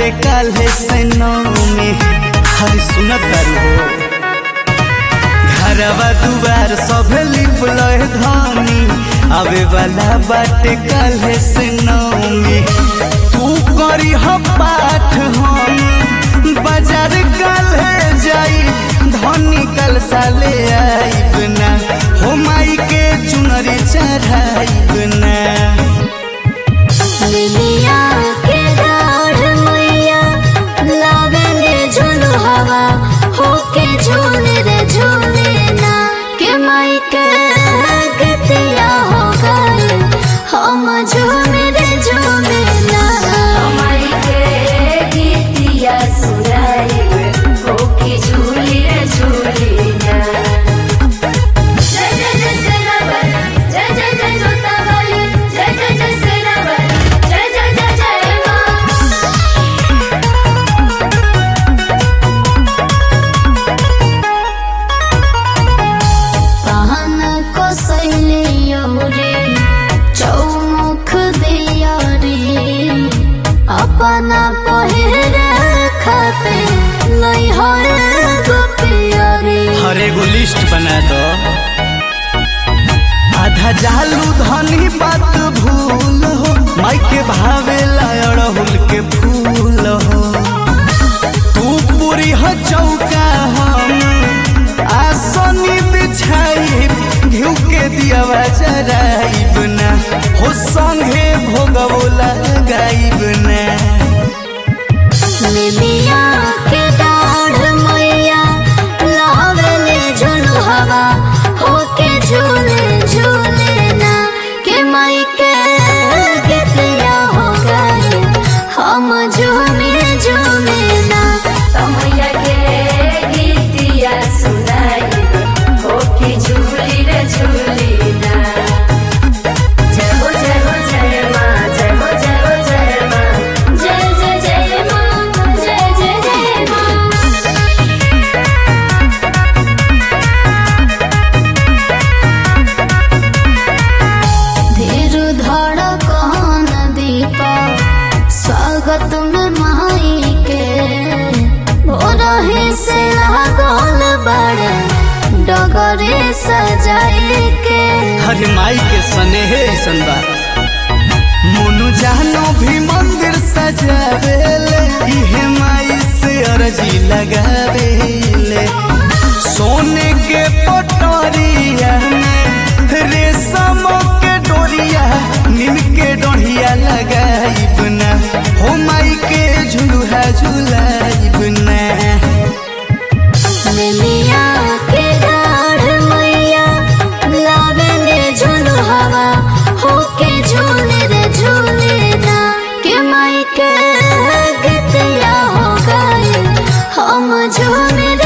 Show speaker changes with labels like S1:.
S1: बाटे काल्हे से नौमी हर सुनत तारू हो घरवा दुआर सब लिप लय धानी आवे वाला बाटे काल्हे से नौमी तू करी ह पाठ हम बाजार काल्हे जाई धनी कल साले आईब ना हो माई के चुनरी चढ़ाईब ना
S2: लिलिया के डाढ़ मैया लावेले झुलु हवा होके झूले रे झूले ना के माई के गतिया हो गए हम झूले रे झूले ना
S3: हमारी के गीतिया सुनाई होके झूली रे झूली ना जय जय जय सेनापति जय जय जय जोतावाली जय जय जय सेनापति जय जय जय जय माँ
S2: पान को सैलियो रे चौमुख दिया रे अपना पहिरे खाते लई हर गोपिया रे
S1: हर एगो लिस्ट बना दो आधा जालू धनी बात भूल हो माई के भावे अड़हुल के फूल हो तू पूरी हो चौका हम आसनी बिछाई घिउ के दियावा जराइब ना हो संगे भोगवो लगाइब ना
S2: लिलिया के डाढ़ मैया लावेले झुलु हवा होके झूले झूले ना के माई के गतिया हो गए हम झूमे झूमे ना
S3: तमैया के गीतिया सुनाई होके झूली रे झूली ना जय हो जय हो जय माँ जय हो जय हो जय माँ जय जय जय माँ जय जय जय माँ
S2: धीर धड़ कौन दीपा स्वागत में माई के भोरही से लागल बड़े डगरे सजाए के
S1: हरे माई के स्नेह ऐसन बा मोनू जानो भी मंदिर सजावेले इहे माई से अर्जी लगावेले सोने के पटोरिया में रेशम के डोरिया नीम के डोरिया लगाइब ना हो माई के झुलुहा झुलाइब ना
S2: लिलिया के डाढ़ मैया लावेले झुलु हवा होके झूले रे झूले ना के माई के गतिया हो गए हम झूले